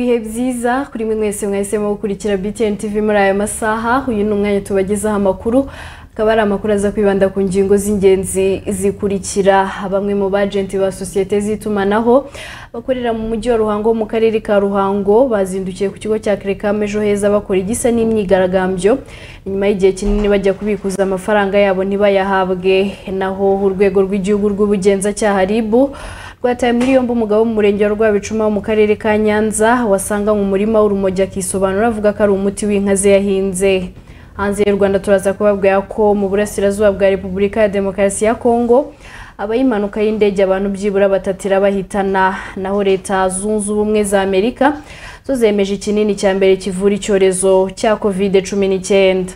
mwiza kuri mwe mwese mwahisemo gukurikira BTN TV muri aya masaha uyu ni umwanya tubagezaho amakuru akaba ari amakuru aza kwibanda ku ngingo z'ingenzi zikurikira bamwe mu bajenti ba sosiyete z'itumanaho bakorera mu mujyi wa Ruhango mu karere ka Ruhango bazindukiye ku kigo cya Kerekam ejo heza bakora igisa n'imyigaragambyo nyuma y'igihe kinini bajya kubikuza amafaranga yabo ntibayahabwe naho urwego rw'igihugu rw'ubugenzacyaha RIB rwataye muri yombi umugabo wo mu murenge wa Rwabicuma mu karere ka Nyanza wasanga mu murima w'urumogi akisobanura avuga ko ari umuti w'inka ze yahinze hanze y'u Rwanda turaza kubabwira ko mu burasirazuba bwa Repubulika ya Demokarasi ya Kongo abayimpanuka y'indege abantu byibura batatira bahitana naho leta zunze ubumwe za Amerika zo zemeje ikinini cya mbere kivura icyorezo cya covid cumi n'icyenda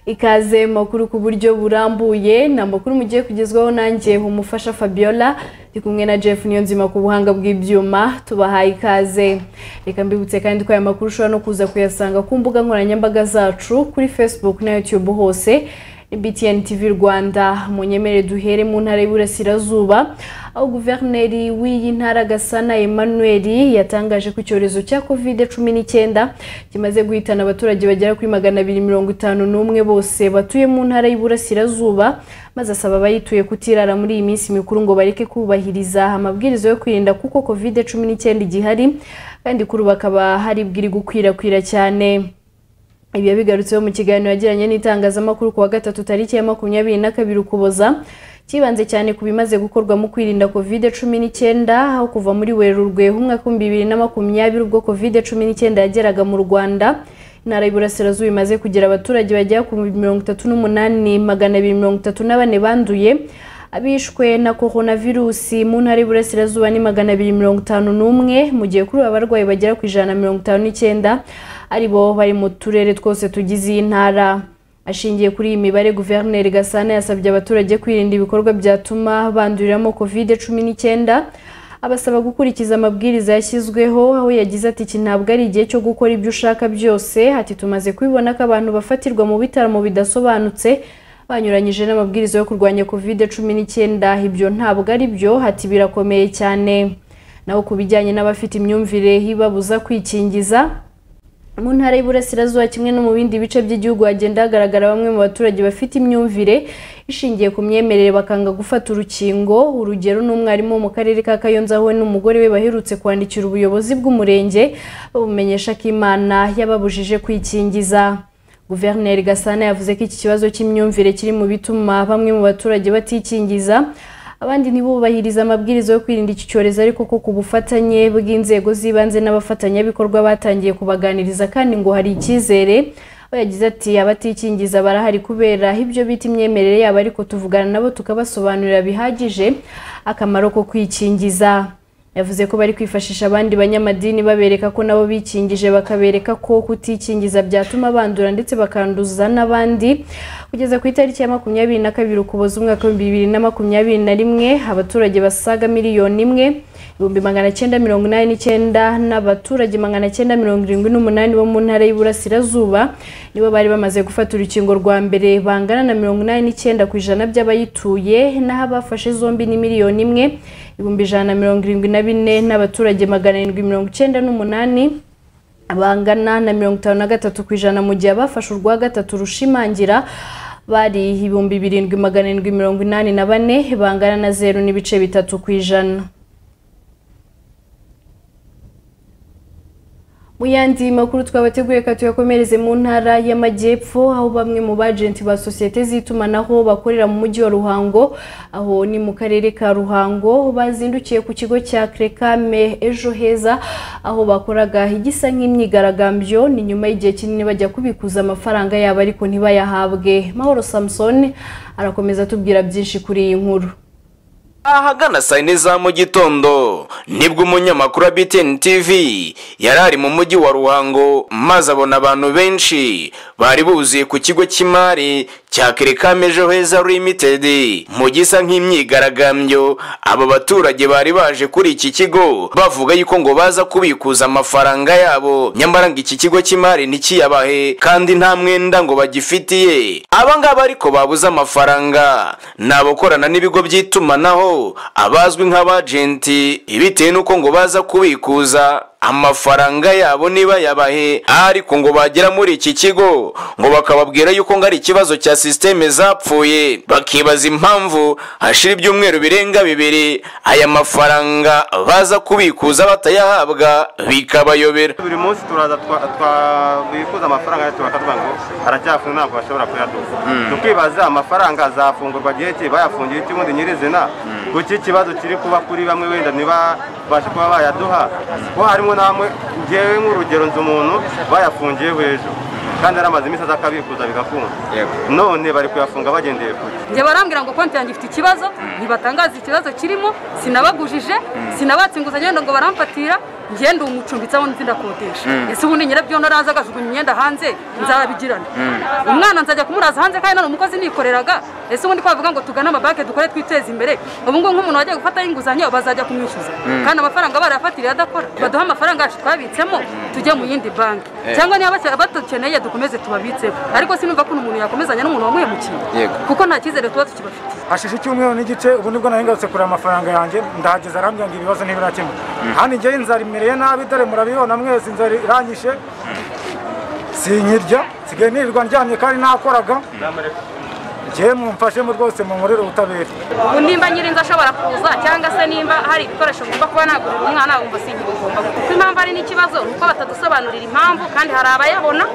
ikaze mu makuru ku buryo burambuye ni amakuru mugiye kugezwaho nanjye umufasha Fabiola ndi kumwe na Jeff Niyonzima ku buhanga bw'ibyuma tubahaye ikaze reka mbibutse kandi ko aya makuru ushobora no kuza kuyasanga ku mbuga nkoranyambaga zacu kuri Facebook na YouTube hose ni BTN TV Rwanda munyemere duhere mu ntara y'Iburasirazuba aho guverineri w'iyi ntara Gasana Emmanuel yatangaje ko icyorezo cya COVID-19 kimaze guhitana abaturage bagera kuri magana abiri mirongo itanu n'umwe bose batuye mu ntara y'Iburasirazuba maze asaba abayituye kutirara muri iyi minsi mikuru ngo bareke kubahiriza amabwiriza yo kwirinda kuko COVID-19 igihari kandi kuri ubu akaba hari bwiri gukwirakwira cyane ibi yabigarutseho mu kiganiro yagiranye n'itangazamakuru ku wa gatatu tariki ya makumyabiri na kabiri ukuboza kibanze cyane ku bimaze gukorwa mu kwirinda covid cumi n'icyenda aho kuva muri werurwe umwaka w'ibihumbi bibiri na makumyabiri ubwo covid cumi n'icyenda yageraga mu rwanda intara y'Iburasirazuba imaze kugira abaturage bagera ku mirongo itatu n'umunani magana abiri mirongo itatu na bane banduye abishwe na coronavirusi mu ntara y'Iburasirazuba ni magana abiri mirongo itanu n'umwe mu gihe kuri ubu abarwayi bagera ku ijana na mirongo itanu n'icyenda ari bo bari mu turere twose tugize iyi ntara ashingiye kuri iyi mibare guverineri gasana yasabye abaturage kwirinda ibikorwa byatuma banduriramo covid cumi n'icyenda abasaba gukurikiza amabwiriza yashyizweho aho yagize ati iki ntabwo ari igihe cyo gukora ibyo ushaka byose ati tumaze kubibona ko abantu bafatirwa mu bitaramo bidasobanutse banyuranyije n'amabwiriza yo kurwanya covid cumi n'icyenda ibyo ntabwo ari byo hati birakomeye cyane naho ku bijyanye n'abafite imyumvire ibabuza kwikingiza mu ntara y'Iburasirazuba kimwe no mu bindi bice by'igihugu hagenda hagaragara bamwe mu baturage bafite imyumvire ishingiye ku myemerere bakanga gufata urukingo urugero ni umwarimu wo mu karere ka Kayonza we n'umugore we baherutse kwandikira ubuyobozi bw'umurenge babumenyesha ko Imana yababujije kwikingiza guverineri gasana yavuze ko iki kibazo cy'imyumvire kiri mu bituma bamwe mu baturage batikingiza abandi ntibubahirize amabwiriza yo kwirinda iki cyorezo ariko ko ku bufatanye bw'inzego z'ibanze n'abafatanyabikorwa batangiye kubaganiriza kandi ngo hari icyizere we yagize ati abatikingiza barahari kubera ibyo bita imyemerere yabo ariko tuvugana nabo tukabasobanurira bihagije akamaro ko kwikingiza yavuze ko bari kwifashisha abandi banyamadini babereka ko nabo bikingije bakabereka ko kutikingiza byatuma bandura ndetse bakanduza n'abandi kugeza ku itariki ya makumyabiri na kabiri ukuboza umwaka w'ibihumbi bibiri na makumyabiri na rimwe abaturage basaga miliyoni imwe ibihumbi magana cyenda mirongo inani n'icyenda n'abaturage magana cyenda mirongo irindwi n'umunani bo mu ntara y'Iburasirazuba nibo bari bamaze gufata urukingo rwa mbere bangana na mirongo inani n'icyenda ku ijana by'abayituye naho abafashe zombi ni miliyoni imwe ibihumbi ijana na mirongo irindwi na bine n'abaturage magana arindwi mirongo icyenda n'umunani bangana na mirongo itanu na gatatu ku ijana mu gihe abafashe urwa gatatu rushimangira bari ibihumbi birindwi magana arindwi mirongo inani na bane bangana na zeru n'ibice bitatu ku ijana mu yandi makuru twabateguye ka tuyakomereze mu ntara y'amajyepfo aho bamwe mu bajenti ba sosiyete z'itumanaho bakorera mu mujyi wa ruhango aho ni mu karere ka ruhango bazindukiye ku kigo cya kerekame ejo heza aho bakoraga igisa nk'imyigaragambyo ni nyuma y'igihe kinini bajya kubikuza amafaranga yabo ariko ntibayahabwe mahoro samusoni arakomeza atubwira byinshi kuri iyi nkuru ahagana saa yine za mu gitondo nibwo umunyamakuru wa BTN TV yari ari mu mujyi wa Ruhango maze abona abantu benshi bari buzuye ku kigo cy'imari cya kerekame ejo heza limited mu gisa nk'imyigaragambyo aba baturage bari baje kuri iki kigo bavuga yuko ngo baza kubikuza amafaranga yabo nyamara ngo iki kigo cy'imari ntikiyabahe kandi nta mwenda ngo bagifitiye aba ngaba ariko babuze amafaranga ni abakorana n'ibigo by'itumanaho abazwi nk'abajenti bitewe n'uko ngo baza kubikuza amafaranga yabo niba yabahe ariko ngo bagera muri iki kigo ngo bakababwira yuko ngo ari ikibazo cya sisiteme zapfuye bakibaza impamvu hashira ibyumweru birenga bibiri aya mafaranga baza kubikuza batayahabwa bikabayobera buri munsi turaza twa- twabikuza amafaranga yacu bakatubwira ngo aracyafunze ntabwo bashobora kuyaduha tukibaza amafaranga azafungurwa gihe ki bayafungiye iki ubundi nyirizina kuki ikibazo kiri kuba kuri bamwe wenda ntibabashe kuba bayaduha kuko harimo namwe ngewe nk'urugero nzi umuntu bayafungiye hejuru kandi aramaze iminsi aza akabikuza bigakunda none bari kuyafunga bagendeye kure njye barambwira ngo konti yanjye ifite ikibazo ntibatangaza ikibazo kirimo sinabagujije sinabatse inguzanyo wenda ngo baramfatira njye ndi umucumbitsi aho nzi ndakodesha ese ubundi nyirabyo naraza agajugunya imyenda hanze nzabigirana umwana nzajya kumuraza hanze kandi nari umukozi nikoreraga ese ubundi ko bavuga ngo tugane amabanki dukore twiteze imbere ubu ngubu nk'umuntu wagiye gufataho inguzanyo bazajya kumwishyuza kandi amafaranga barayafatiriye adakora baduhe amafaranga yacu twabitsemo tujye mu yindi banki cyangwa niba bake- batukeneye dukomeze tubabitseho ariko sinumva ko umuntu yakomezanya n'umuntu wamuhemukiye kuko nta cyizere tuba tukibafite hashishe icyumweru n'igice ubu nibwo nari ngarutse kureba amafaranga yanjye ndahageze arambwira ngo ibibazo ntibirakemuka hano igihe inzara imereye nabi dore murabibona mwese inzara iranyishe sinkirya nsigaye nirirwa ndyamye kandi nakoraga njyewe mumfashemo rwose munkorere ubutabera ubu nimba nyirinzu ashobora kuza cyangwa se nimba hari ibikoresho ngomba kuba nagurira umwana wumva singira ugomba kuko impamvu ari n'ikibazo ni uko batadusobanurira impamvu kandi hari abayabona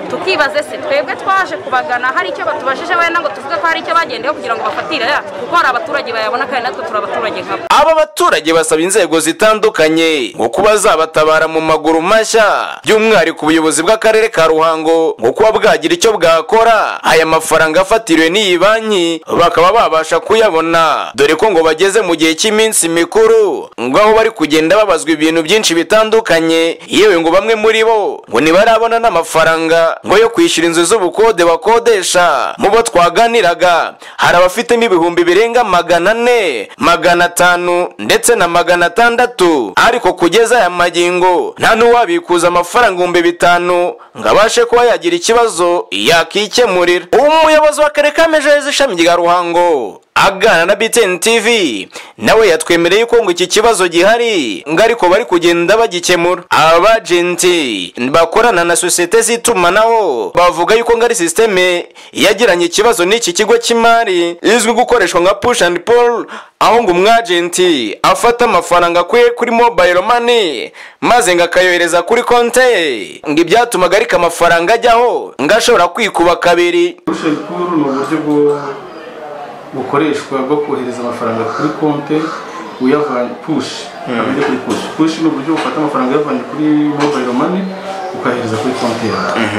tukibaza ese twebwe twaje kubagana hari icyo batubajije wenda ngo tuvuge ko hari icyo bagendeyeho kugira ngo bafatire yacu kuko hari abaturage bayabona kandi natwe turi abaturage nkabo aba baturage basaba inzego zitandukanye ngo kuba zabatabara mu maguru mashya by'umwihariko ubuyobozi bw'akarere ka ruhango ngo kuba bwagira icyo bwakora aya mafaranga afatiriwe n'iyi banki bakaba babasha kuyabona dore ko ngo bageze mu gihe cy'iminsi mikuru ngo aho bari kugenda babazwa ibintu byinshi bitandukanye yewe ngo bamwe muri bo ngo ntibarabona n'amafaranga ngo yo kwishyura inzu z'ubukode bakodesha mu bo twaganiraga hari abafitemo ibihumbi birenga magana ane magana atanu ndetse na magana atandatu ariko kugeza aya magingo nta n'uwabikuza amafaranga ibihumbi bitanu ngo abashe kuba yagira ikibazo yakikemurira umuyobozi wa karere ka Mejeje ishami rya ruhango aganira na BTN TV nawe yatwemereye ko ngo iki kibazo gihari ngo ariko bari kugenda bagikemura abajenti bakorana na sosiyete z'itumanaho bavuga yuko ngo ari sisiteme yagiranye ikibazo n'iki kigo cy'imari izwi gukoreshwa nka push and pull aho ngo umwajenti afata amafaranga akwiye kuri mobile money maze ngo akayohereza kuri konti ye ngo ibyatumaga ariko amafaranga ajyaho ngo ashobora kwikuba kabiri Social pool ni uburyo bwo bukoreshwa bwo kohereza amafaranga kuri konti uyavanye push ukamenya kuri push push ni uburyo bufata amafaranga uyavanye kuri mobile money ukayohereza kuri konti yawe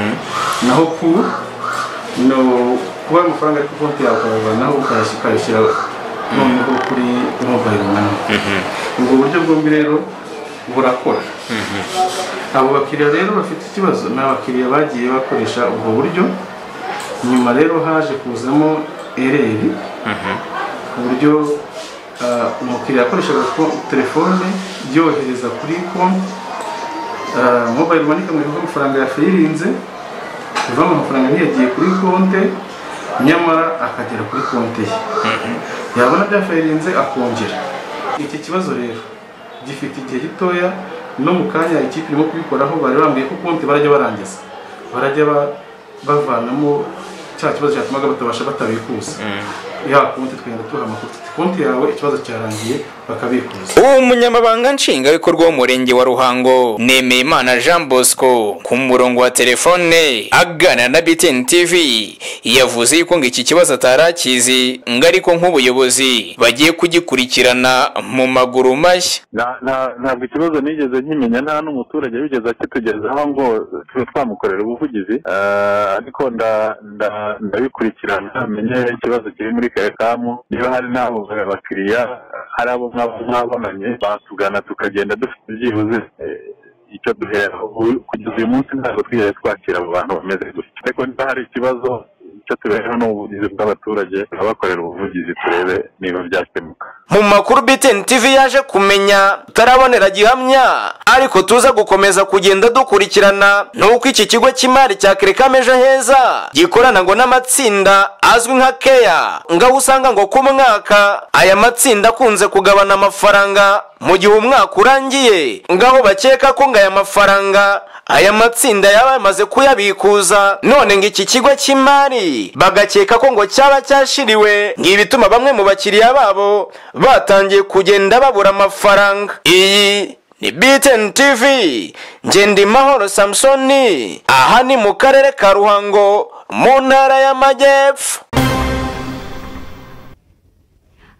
naho pool ni kuba amafaranga ari kuri konti yawe ukayavanaho ukayas- ukayashyira noneho kuri mobile money ubwo buryo bwombi rero burakora abo bakiriya rero bafite ikibazo ni abakiriya bagiye bakoresha ubwo buryo nyuma rero haje kuzamo ereri ku buryo ah, umukiriya yakoreshaga ko- telefone yohereza kuri konti ah, mobile money ikamwereka ko amafaranga yafirinze kuva mu mafaranga ntiyagiye kuri konti nyamara akagera kuri konti ye yabona byafirinze akongera iki kibazo rero gifite igihe gitoya no mu kanya ikipe irimo kubikoraho bari bambwiye ko konti barajya barangiza barajya ba- bavanamo cya kibazo cyatumaga batabasha batabikuza ya konti twagenda tubaha amakuru tuti konti yawe ikibazo cyarangiye bakabikuza uwo munyamabanga nshingwabikorwa w'umurenge wa ruhango nemeyimana jean bosco ku murongo wa telefone aganira na btn tv yavuze yuko ngo iki kibazo atari akizi ngo ariko nk'ubuyobozi bagiye kugikurikirana mu maguru mashya Na- na- ntabwo ikibazo nigeze nkimenya nta n'umuturage wigeze akitugezaho ngo tube twamukorera ubuvugizi Eh, ariko nda- nda- ndabikurikirana menye ikibazo kiri muri karekamu niba hari n'abo bakiriya hari abo mwaba mwabonanye batugana tukagenda dufite byibuze eh, icyo duhera Ubu- kugeza uyu munsi ntabwo twigeze twakira abo bantu bameze gutya ariko niba hari ikibazo icyo tubereho ni ubuvugizi bw'abaturage abakorera ubuvugizi turebe niba byakemuka mu makuru BTN TV yaje kumenya tutarabonera gihamya ariko tuza gukomeza kugenda dukurikirana nuko iki kigo cy'imari cya Kirikama ejo heza gikorana ngo n'amatsinda azwi nka keya ngaho usanga ngo ku mwaka aya matsinda akunze kugabana amafaranga mu gihe umwaka urangiye ngaho bakeka ko ngo aya mafaranga aya matsinda yaba yamaze kuyabikuza none ngo iki kigo cy'imari bagakeka ko ngo cyaba cyashiriwe ngibituma bamwe mu bakiriya babo batangiye kugenda babura amafaranga iyi ni BTN TV Ngendimahoro Samsoni aha ni mu karere ka Ruhango mu ntara y'Amajyepfo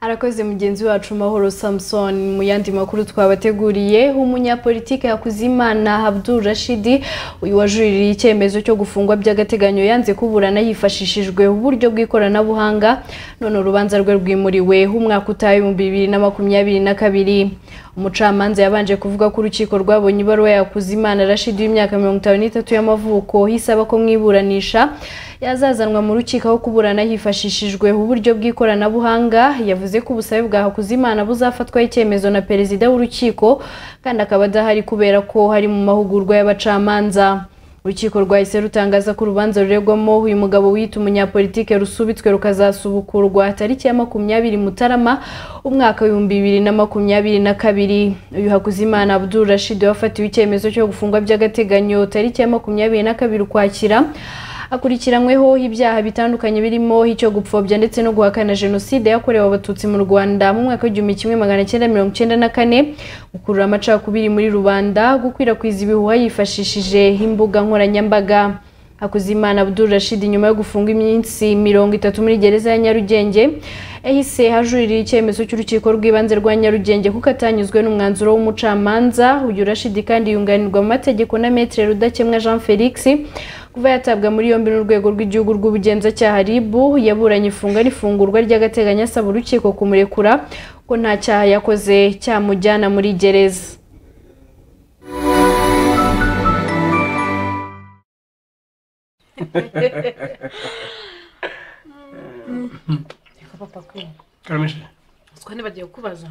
arakoze mugenzi wacu mahoro samson mu yandi makuru twabateguriye umunyapolitike hakuzimana abdul rashidi uyu wajuririye icyemezo cyo gufungwa by'agateganyo yanze kuburana yifashishijwe uburyo bw'ikoranabuhanga none urubanza rwe rwimuriwe umwaka utaha ibihumbi bibiri na makumyabiri na kabiri umucamanza yabanje kuvuga ko urukiko rwabonye ibaruwa yakuzimana rashidi w'imyaka mirongo itanu n'itatu y'amavuko isaba ko mwiburanisha yazazanwa mu rukiko aho kuburana hifashishijwe uburyo bw'ikoranabuhanga yavuze ko ubusabe bwa hakuzimana buzafatwaho icyemezo na perezida w'urukiko kandi akaba adahari kubera ko hari mu mahugurwa y'abacamanza urukiko rwahise rutangaza ko urubanza ruregwamo uyu mugabo wiyita umunyapolitike rusubitswe rukazasubukurwa tariki ya makumyabiri mutarama umwaka w'ibihumbi bibiri na makumyabiri na kabiri uyu hakuzimana abdul rashid wafatiwe icyemezo cyo gufungwa by'agateganyo tariki ya makumyabiri na kabiri ukwakira akurikiranyweho ibyaha bitandukanye birimo icyo gupfobya ndetse no guhakana jenoside yakorewe abatutsi mu rwanda mu mwaka w'igihumbi kimwe magana cyenda mirongo icyenda na kane gukurura amacakubiri muri rubanda gukwirakwiza ibihuha yifashishije imbuga nkoranyambaga hakuzimana abdul rashid nyuma yo gufunga iminsi mirongo itatu muri gereza ya nyarugenge yahise hajuririye icyemezo cy'urukiko rw'ibanze rwa nyarugenge kuko atanyuzwe n'umwanzuro w'umucamanza uyu rashid kandi yunganirwa mu mategeko na metre rudakemwa jean felix kuva yatabwa muri yombi n'urwego rw'igihugu rw'ubugenzacyaha rib yaburanye ifunga n'ifungurwa ry'agateganyo asaba urukiko kumurekura ko nta cyaha yakoze cyamujyana muri gereza reka papa kwe kamishi utwo ntibagiye kubaza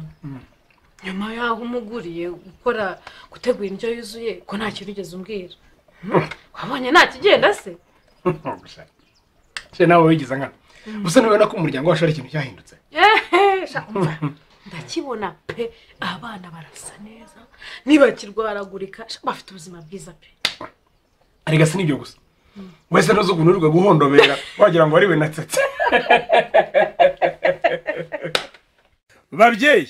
nyuma y'aho umuguriye gukora gutegura indyo yuzuye ko nta kintu ugeze umbwira wabonye nta kigenda se gusa se nawe wigize nkana gusa ntubona ko umuryango wacu ari ikintu cyahindutse Ehe, sha, umva, ndakibona pe abana barasa neza ntibakirwaragurika sha, bafite ubuzima bwiza pe arega si nibyo gusa wese ntuzi ukuntu urwa guhondobera wagira ngo ariwe natsetse babyeyi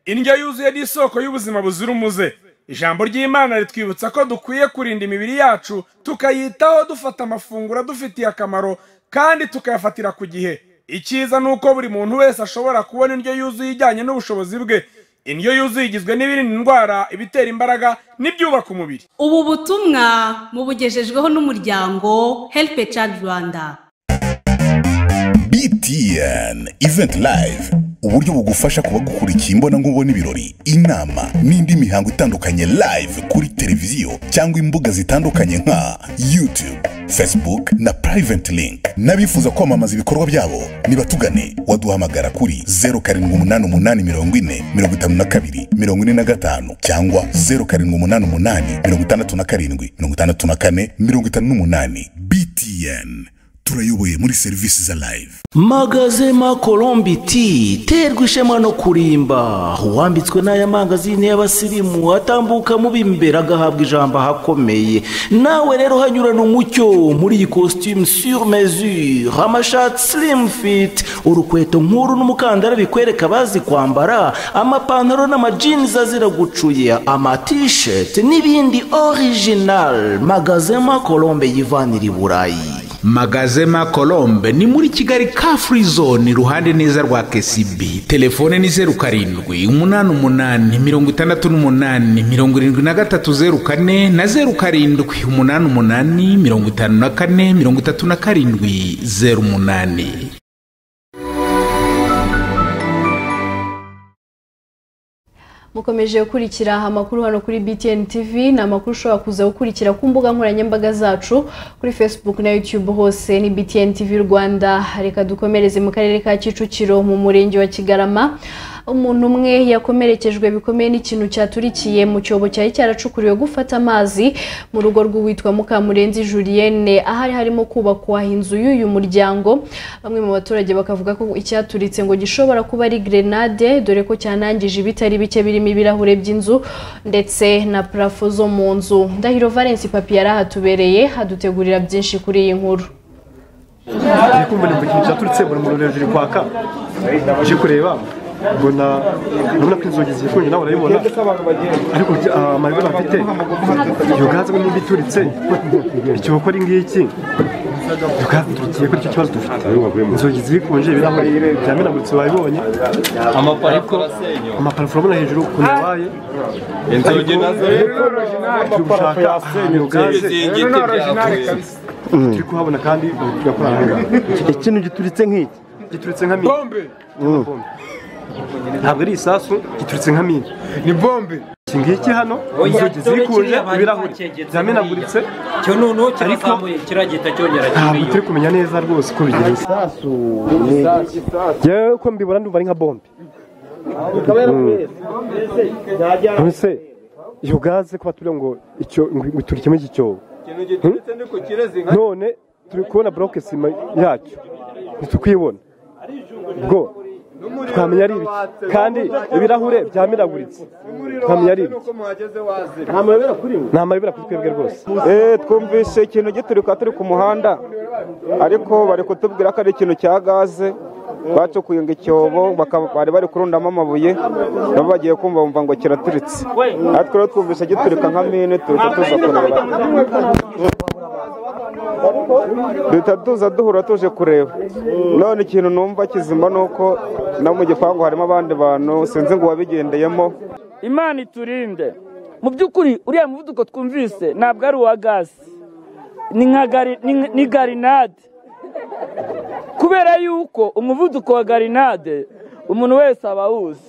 indyo yuzuye ni isoko y'ubuzima buzira umuze ijambo ry'imana ritwibutsa ko dukwiye kurinda imibiri yacu tukayitaho dufata amafunguro adufitiye akamaro kandi tukayafatira ku gihe icyiza ni uko buri muntu wese ashobora kubona indyo yuzuye ijyanye n'ubushobozi bwe indyo yuzuye igizwe n'ibirinda indwara ibitera imbaraga n'ibyubaka umubiri ubu butumwa mubugejejweho n'umuryango help a child rwanda btn event live uburyo bugufasha kuba gukurikiye imbonankubone ibirori inama n'indi mihango itandukanye live kuri televiziyo cyangwa imbuga zitandukanye nka youtube facebook na private link n'abifuza kwamamaza ibikorwa byabo nibatugane waduhamagara kuri 0788405452 cyangwa 0788567458 btn turayoboye muri serivisi za live magazema colombi ti terwa ishema no kurimba uwambitswe n'aya mangazini y'abasirimu atambuka mu b'imbere agahabwa ijambo ahakomeye nawe rero hanyurana umucyo muri iyi costume sur mesure amashati slim fit urukweto nk'uru n'umukandara bikwereka abazi kwambara amapantaro n'amajinizi azira gucuya amatisheti n'ibindi original magazema colombe yivanira i burayi magazema colombe ni muri kigali ka free zone iruhande neza rwa kcb telefone ni zeru karindwi umunani umunani mirongo itandatu n'umunani mirongo irindwi na gatatu zeru kane na zeru karindwi umunani umunani mirongo itanu na kane mirongo itatu na karindwi zeru umunani mukomeje gukurikira amakuru hano kuri btn tv ni amakuru ushobora kuza gukurikira ku mbuga nkoranyambaga zacu kuri facebook na youtube hose ni btn tv rwanda reka dukomereze mu karere ka kicukiro mu murenge wa kigarama umuntu umwe yakomerekejwe bikomeye n'ikintu cyaturikiye mu cyobo cyari cyaracukuriwe gufata amazi mu rugo rw'uwitwa mukamurenzi julienne ahari harimo kubakwa inzu y'uyu muryango bamwe mu baturage bakavuga ko icyaturitse ngo gishobora kuba ari grenade dore ko cyanangije ibitari bike birimo ibirahure by'inzu ndetse na parafo zo mu nzu ndahiro valence papi yari ahatubereye hadutegurira byinshi kuri iyi nkuru turi kumva ni ikintu cyaturutse mbona umuriro hejuru kwaka uje kureba mbona urabona ko inzugi zifunze nawe urayibona ariko ah, amarira bafite iyo gaze ngo nimba ituritse icyo gukora ingiki iyo gaze iturikiye ko icyo kibazo dufite inzugi zifunze ibirahuri byamenaguritse wabibonye amapariko amaparafo urabona hejuru ukuntu yabaye inzugi nazo turi gushaka ahantu iyo gaze Ibizingiti byavutse. turi kuhabona kandi tugakora ahangaha ikintu gituritse nk'iki gituritse nka bombe ntabwo ari isasu gituritse nka mine ni bombe iki ngiki hano inzugi zikunje ibirahuri byamenaguritse cyo noneho kirazamuye kiragenda cyongera ntabwo turi kumenya neza rwose uko bigenze yewe uko mbibona ndumva ari nka bombe mbese iyo gaze kuba turiho ngo icyo ngo iturikemo iki cyobo ikintu giturutse ni ku kirezi nka none turi kubona buroke sima yacyo ntitukuyibona bwo twamenya ari ibiki kandi ibirahure byamenaguritse twamenya ari ibiki nta mayobera kuri we ni amayobera kuri twebwe rwose Eh, twumvise ikintu giturika turi ku muhanda ariko bari kutubwira ko ari ikintu cya gaze bacukuye ngo icyobo bakaba- bari bari kurundamo amabuye nabo bagiye kumva bumva ngo kiraturitse ariko rero twumvise giturika nka mine tuza tuza kureba duhita tuza duhura tuje kureba none ikintu numva kizima ni uko no mu gipangu harimo abandi bantu sinzi ngo uwabigendeyemo imana iturinde mu by'ukuri uriya muvuduko twumvise ntabwo ari uwa gazi ni nka gari- ni nka- ni garinade kubera yuko umuvuduko wa garinade umuntu wese aba awuzi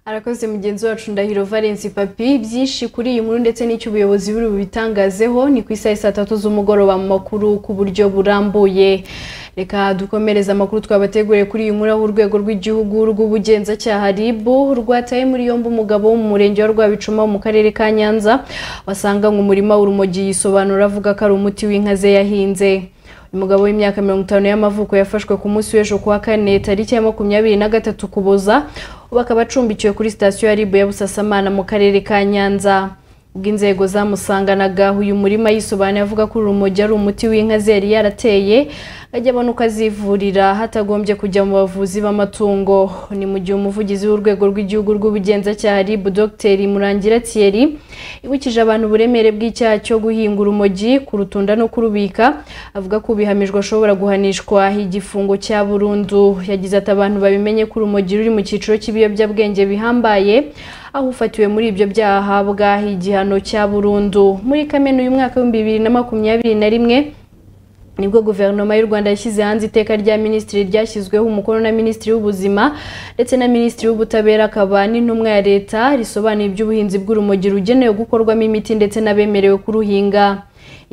arakoze mugenzi wacu ndahiro valence papi byinshi kuri iyi nkuru ndetse n'icyo ubuyobozi buri bubitangazeho ni ku isaha saa tatu z'umugoroba mu makuru ku buryo burambuye reka dukomereze amakuru twabateguriye kuri iyi nkuru aho urwego rw'igihugu rw'ubugenzacyaha rib rwataye muri yombi umugabo wo mu murenge wa rwabicuma wo mu karere ka nyanza wasanganywe umurima w'urumogi yisobanura avuga ko ari umuti w'inka ze yahinze umugabo w'imyaka mirongo itanu y'amavuko yafashwe ku munsi w'ejo kuwa kane tariki ya makumyabiri na gatatu kuboza ubu akaba acumbikiwe kuri sitasiyo ya ribu ya busasamana mu karere ka nyanza ubwo inzego zamusanganaga uyu murima yisobanuye avuga ko urumogi ari umuti w'inka ze yari yarateye ajya abona uko azivurira hatagombye kujya mu bavuzi b'amatungo ni mu gihe umuvugizi w'urwego rw'igihugu rw'ubugenzacyaha rib dogiteri murangira thierry ibukije abantu uburemere bw'icyaha cyo guhinga urumogi kurutunda no kurubika avuga ko ubihamijwe ashobora guhanishwa igifungo cya burundu yagize ati abantu babimenye ko urumogi ruri mu cyiciro cy'ibiyobyabwenge bihambaye aho ufatiwe muri ibyo byaha ahabwa igihano cya burundu muri kamena uyu mwaka w'ibihumbi bibiri na makumyabiri na rimwe nibwo guverinoma y'u rwanda yashyize hanze iteka rya minisitiri ryashyizweho umukono na minisitiri w'ubuzima ndetse na minisitiri w'ubutabera akaba n'intumwa ya leta risobanuye iby'ubuhinzi bw'urumogi rugenewe gukorwamo imiti ndetse n'abemerewe kuruhinga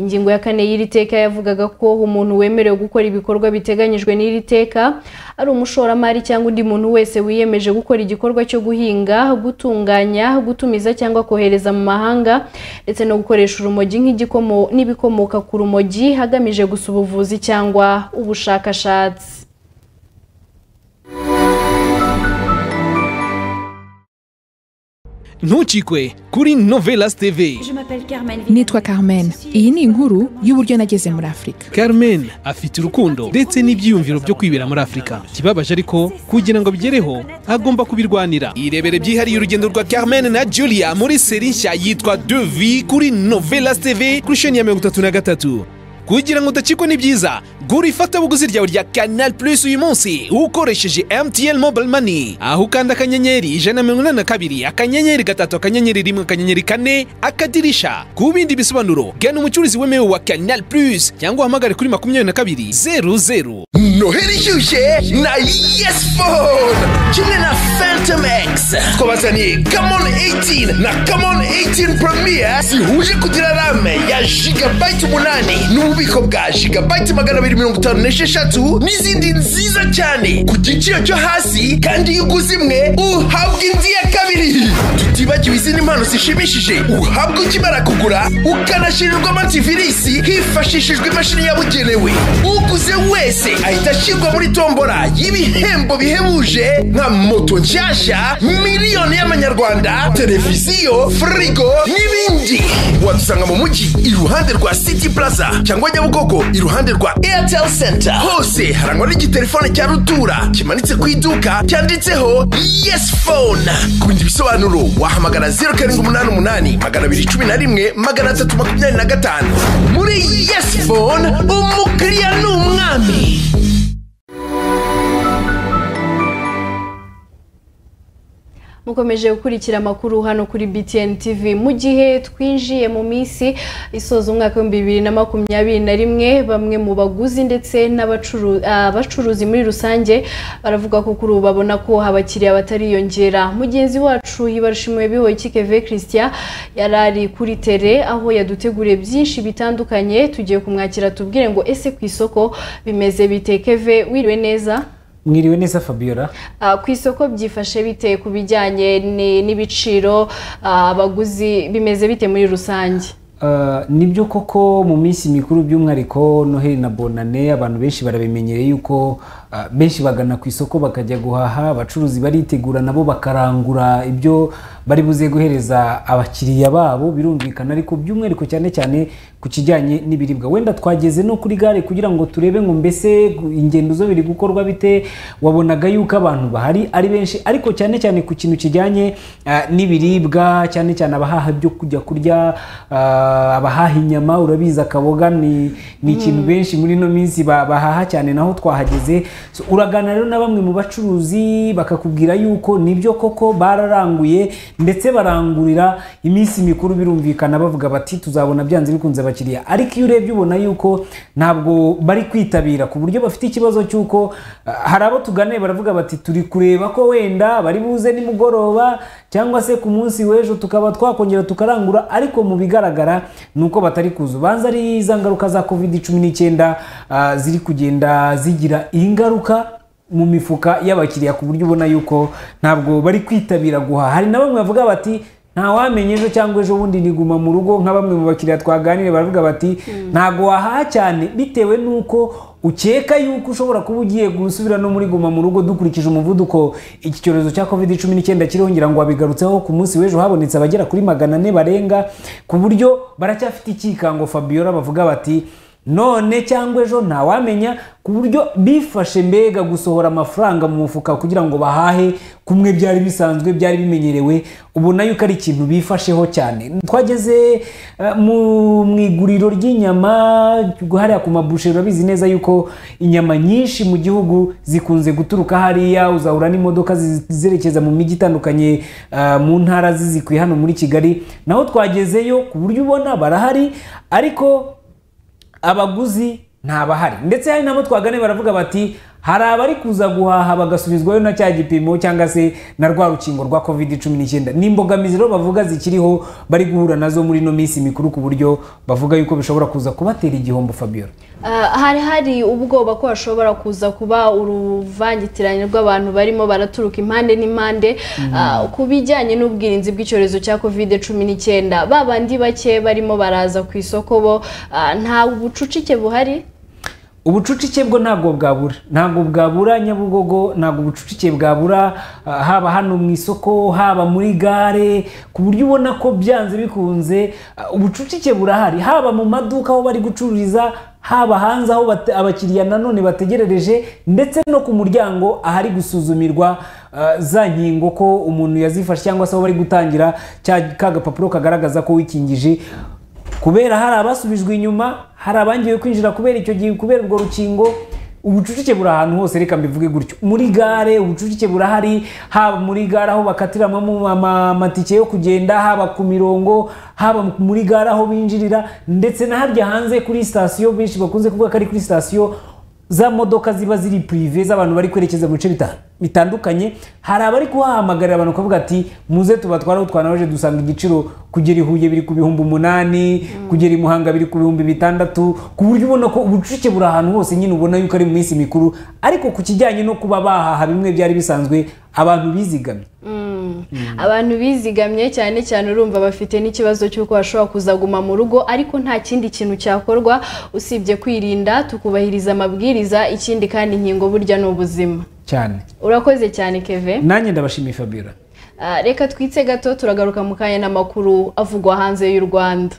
ingingo ya kane y'iri teka yavugaga ko umuntu wemerewe gukora ibikorwa biteganyijwe n'iri teka ari umushoramari cyangwa undi muntu wese wiyemeje gukora igikorwa cyo guhinga gutunganya gutumiza cyangwa kohereza mu mahanga ndetse no gukoresha urumogi nk'igikomo n'ibikomoka ku rumogi hagamije gusa ubuvuzi cyangwa ubushakashatsi ntukikwe kuri novelas tv nitwa carmen iyi ni inkuru y'uburyo nageze muri afurika carmen afite urukundo ndetse n'ibyiyumviro byo kwibera muri afurika ikibabaje ariko kugira ngo abigereho agomba kubirwanira irebere byihariye urugendo rwa carmen na julia muri seri nshya yitwa devi kuri novelas tv kuri sheni ya mirongo itatu na gatatu kugira ngo udacikwe n'ibyiza gura ifatabuguzi ryawe rya canal plus uyu munsi ukoresheje mtn mobile money aho ukanda akanyenyeri ijana na mirongo inani na kabiri akanyenyeri gatatu akanyenyeri rimwe akanyenyeri kane akadirisha ku bindi bisobanuro gana umucuruzi wemewe wa canal plus cyangwa uhamagare kuri makumyabiri na kabiri zeru zeru noheli ishyushye na yes phone kimwe na phantom x twabazaniye kamon 18 na kamon 18 premier zihuje kugira rame ya gigabyte umunani n'ububiko bwa gigabyte magana abiri mirongo itanu n'esheshatu n'izindi nziza cyane ku giciro cyo hasi kandi iyo uguze imwe uhabwa indi ya kabiri tutibagiwe izindi mpano zishimishije uhabwa ukimara kugura ukanashirirwa amativisi hifashishijwe imashini yabugenewe uguze wese ahita ashyirwa muri tombora y'ibihembo bihebuje nka moto nshyashya miliyoni y'amanyarwanda televiziyo firigo n'ibindi wadusanga mu mujyi iruhande rwa city plaza cyangwa nyabugogo iruhande rwa airtel center hose harangwa n'igitelefone cya rutura kimanitse ku iduka cyanditseho yes phone ku bindi bisobanuro wahamagara 0788 211 325 muri yes phone umukiriya ni umwami mukomeje gukurikira amakuru hano kuri btn tv mu gihe twinjiye mu minsi isoza umwaka w'ibihumbi bibiri na makumyabiri na rimwe bamwe mu baguzi ndetse n'abacuru- abacuruzi muri rusange baravuga ko kuri ubu babona ko abakiriya batariyongera mugenzi wacu yibarishimiwe bihoye kikeve christian yari ari kuri tere aho yaduteguriye byinshi bitandukanye tugiye kumwakira tubwire ngo ese ku isoko bimeze bite keve wiriwe neza mwiriwe neza fabiola Ah, ku isoko byifashe bite ku bijyanye ni- n'ibiciro ah, abaguzi bimeze bite muri rusange Ah, nibyo koko mu minsi mikuru by'umwihariko noheli na bonane abantu benshi barabimenyereye yuko ah, benshi bagana ku isoko bakajya guhaha abacuruzi baritegura nabo bakarangura ibyo bari buze guhereza abakiriya babo birumvikana ariko by'umwihariko cyane cyane ku kijyanye n'ibiribwa wenda twageze no kuri gare kugira ngo turebe ngo mbese ingendo zo biri gukorwa bite wabonaga yuko abantu bahari ari benshi ariko cyane cyane ku kintu kijyanye ah, n'ibiribwa cyane cyane abahaha ibyo kujya kurya ah, abahaha inyama urabizi akaboga ni ni ikintu benshi muri ino minsi ba- bahaha cyane naho twahageze So, uraganira rero na bamwe mu bacuruzi bakakubwira yuko nibyo koko bararanguye ndetse barangurira iminsi mikuru birumvikana bavuga bati tuzabona byanze bikunze abakiriya ariko iyo urebye ubona yuko ntabwo bari kwitabira ku buryo bafite ikibazo cy'uko ah, hari abo tuganiye baravuga bati turi kureba ko wenda bari buze nimugoroba cyangwa se ku munsi w'ejo tukaba twakongera tukarangura ariko mu bigaragara ni uko batari kuza ubanza ari za ngaruka za covid cumi n'icyenda ah, ziri kugenda zigira ingaruka mu mifuka y'abakiriya ku buryo ubona yuko ntabwo bari kwitabira guhaha hari na bamwe bavuga bati nta wamenya ejo cyangwa ejo bundi niguma mu rugo nka bamwe mu bakiriya twaganiriye baravuga bati ntabwo wahaha cyane bitewe n'uko ukeka yuko ushobora kuba ugiye gusubira no muri guma mu rugo dukurikije umuvuduko iki cyorezo cya covid cumi n'icyenda kiriho ngira ngo wabigarutseho ku munsi w'ejo habonetse abagera kuri magana ane barenga ku buryo baracyafite icyikango fabiola bavuga bati none cyangwa ejo ntawamenya ku buryo bifashe mbega gusohora amafaranga mu mufuka kugira ngo bahahe kumwe byari bisanzwe byari bimenyerewe ubona yuko ari ikintu bifasheho cyane twageze eh, mu mu iguriro ry'inyama hariya ku mabushero urabizi neza yuko inyama nyinshi mu gihugu zikunze guturuka hariya uzahura n'imodoka zi- zerekeza mu mijyi itandukanye eh, mu ntara zizikuye hano muri kigali naho twagezeyo ku buryo ubona barahari ariko abaguzi ntabahari ndetse hari nabo twagane baravuga bati hari abari kuza guhaha bagasubizwayo na cya gipimo cyangwa se na rwa rukingo rwa covid cumi n'icyenda ni imbogamizi rero bavuga zikiriho bari guhura nazo muri ino minsi mikuru ku buryo bavuga yuko bishobora kuza kubatera igihombo fabiola Ah, hari hari ubwoba ko hashobora kuza kuba uruvangitirane rw'abantu barimo baraturuka impande n'impande Ah, ku bijyanye n'ubwirinzi bw'icyorezo cya covid cumi n'icyenda ba bandi bake barimo baraza ku isoko bo ah, nta bucucike buhari ubucucike bwo ntabwo bwabura ntabwo bwabura nyabugogo ntabwo ubucucike bwabura ah, haba hano mu isoko haba muri gare ku buryo ubona ko byanze bikunze ah, ubucucike burahari haba mu maduka aho bari gucururiza haba hanze aho bate- abakiriya nanone bategerereje ndetse no ku muryango ahari gusuzumirwa ah, za nkingo ko umuntu yazifashe cyangwa se aho bari gutangira cya ka gapapuro kagaragaza ko wikingije kubera hari abasubijwe inyuma hari abangiwe kwinjira kubera icyo gihe kubera urwo rukingo ubucucike buri ahantu hose reka mbivuge gutyo muri gare ubucucike burahari haba muri gare aho bakatiramo amatike yo kugenda haba ku mirongo haba muri gare aho binjirira ndetse na harya hanze kuri sitasiyo benshi bakunze kuvuga ko ari kuri sitasiyo za modoka ziba ziri purive z'abantu bari kwerekeza mu bice bita- bitandukanye hari abari kuhahamagarira abantu bakavuga ati muze tubatwara aho twanaje dusanga igiciro kugera i huye biri ku bihumbi umunani kugera i muhanga biri ku bihumbi bitandatu ku buryo ubona ko ubucucike buri ahantu hose nyine ubona yuko ari mu minsi mikuru ariko ku kijyanye no kuba bahaha bimwe byari bisanzwe abantu bizigamye Mm. abantu bizigamye cyane cyane urumva bafite n'ikibazo cy'uko bashobora kuzaguma mu rugo ariko nta kindi kintu cyakorwa usibye kwirinda tukubahiriza amabwiriza ikindi kandi inkingo burya ni ubuzima cyane urakoze cyane keve nanjye ndabashimiye fabiola Ah, reka twitse gato turagaruka mu kanya n'amakuru avugwa hanze y'u rwanda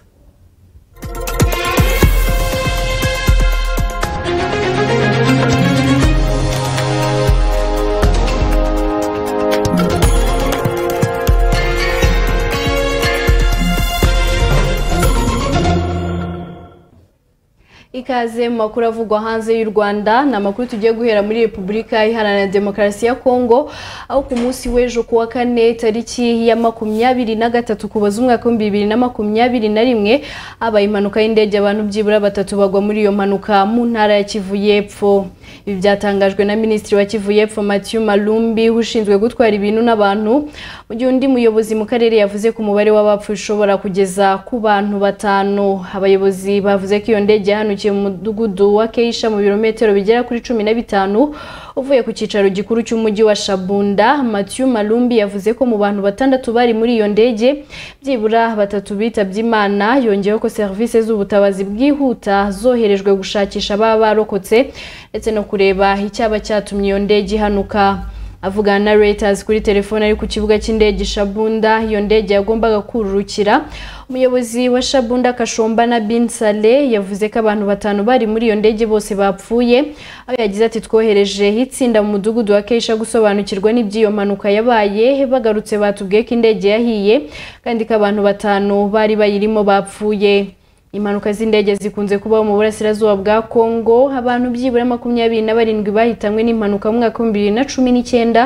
ikaze mu makuru avugwa hanze y'u rwanda ni amakuru tugiye guhera muri repubulika iharanira demokarasi ya kongo aho ku munsi w'ejo ku wa kane tariki ya makumyabiri na gatatu kuboza umwaka w'ibihumbi bibiri na makumyabiri na rimwe habaye impanuka y'indege abantu byibura batatu bagwa muri iyo mpanuka mu ntara ya kivu y'epfo ibi byatangajwe na minisitiri wa kivu y'epfo mathieu malumbi ushinzwe gutwara ibintu n'abantu mu gihe undi muyobozi mu karere yavuze ko umubare w'abapfuye ushobora kugeza ku bantu batanu abayobozi bavuze ko iyo ndege yahanukiye mu mudugudu wa keisha mu birometero bigera kuri cumi na bitanu uvuye ku cyicaro gikuru cy'umujyi wa shabunda mathieu malumbi yavuze ko mu bantu batandatu bari muri iyo ndege byibura batatu bitabye imana yongeyeho ko serivisi z'ubutabazi bwihuta zoherejwe gushakisha ababa barokotse ndetse no kureba icyaba cyatumye iyo ndege ihanuka avugana na Reuters kuri telefone ari ku kibuga cy'indege i Shabunda iyo ndege yagombaga kururukira umuyobozi wa Shabunda Kashomba na Bin Saleh yavuze ko abantu batanu bari muri iyo ndege bose bapfuye aho yagize ati twohereje itsinda mu mudugudu wa Keisha gusobanukirwa n'iby'iyo mpanuka yabaye bagarutse batubwiye ko indege yahiye kandi ko abantu batanu bari bayirimo bapfuye impanuka z'indege zikunze kubaho mu burasirazuba bwa kongo abantu byibura makumyabiri na barindwi bahitanywe n'impanuka mu mwaka w'ibihumbi bibiri na cumi n'icyenda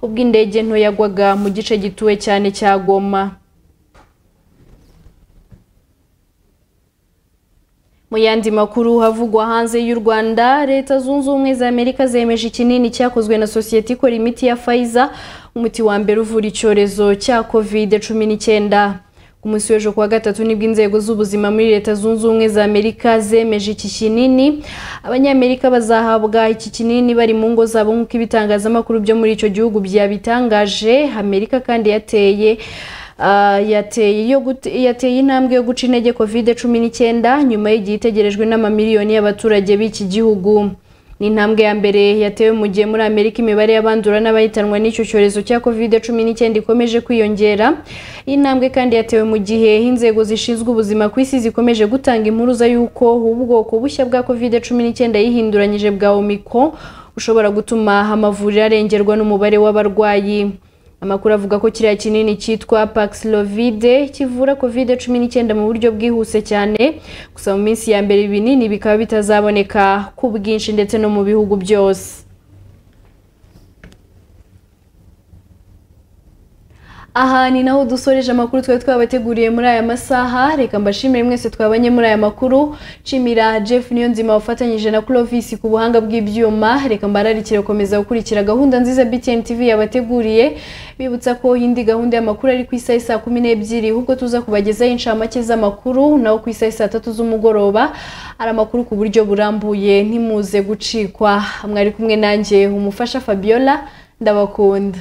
ubwo indege nto yagwaga mu gice gituwe cyane cya goma mu yandi makuru havugwa hanze y'u rwanda leta zunze ubumwe za amerika zemeje ikinini cyakozwe na sosiyete ikora imiti ya fayiza umuti wa mbere uvura icyorezo cya covid cumi n'icyenda ku munsi w'ejo kuwa gatatu nibwo inzego z'ubuzima muri leta zunze ubumwe za amerika zemeje iki kinini abanyamerika bazahabwa iki kinini bari mu ngo zabo nk'uko ibitangazamakuru byo muri icyo gihugu byabitangaje amerika kandi yateye Ah, yateye iyo gute- yateye intambwe yo guca intege covid cumi n'icyenda nyuma y'igihe itegerejwe n'amamiliyoni y'abaturage b'iki gihugu ni intambwe ya mbere yatewe mu gihe muri amerika imibare y'abandura n'abahitanwa n'icyo cyorezo cya covid cumi n'icyenda ikomeje kwiyongera iyi ntambwe kandi yatewe mu gihe inzego zishinzwe ubuzima ku isi zikomeje gutanga impuruza y'uko ubwoko bushya bwa covid cumi n'icyenda yihinduranyije bwa omicron bushobora gutuma amavuriro arengerwa n'umubare w'abarwayi amakuru avuga ko kiriya kinini cyitwa Paxlovide kivura covid cumi n'icyenda mu buryo bwihuse cyane gusa mu minsi ya mbere ibinini bikaba bitazaboneka ku bwinshi ndetse no mu bihugu byose aha ni naho dusoreje amakuru twari twabateguriye muri aya masaha reka mbashimire mwese twabanye muri aya makuru nshimira jeff niyonzima wafatanyije na clovis ku buhanga bw'ibyuma reka mbararikire gukomeza gukurikira gahunda nziza btn tv yabateguriye bibutsa ko indi gahunda y'amakuru ari ku isaha saa kumi n'ebyiri ahubwo tuza kubagezaho inshamake z'amakuru naho ku isaha saa tatu z'umugoroba ari amakuru ku buryo burambuye ntimuze gucikwa mwari kumwe nanjye umufasha fabiola ndabakunda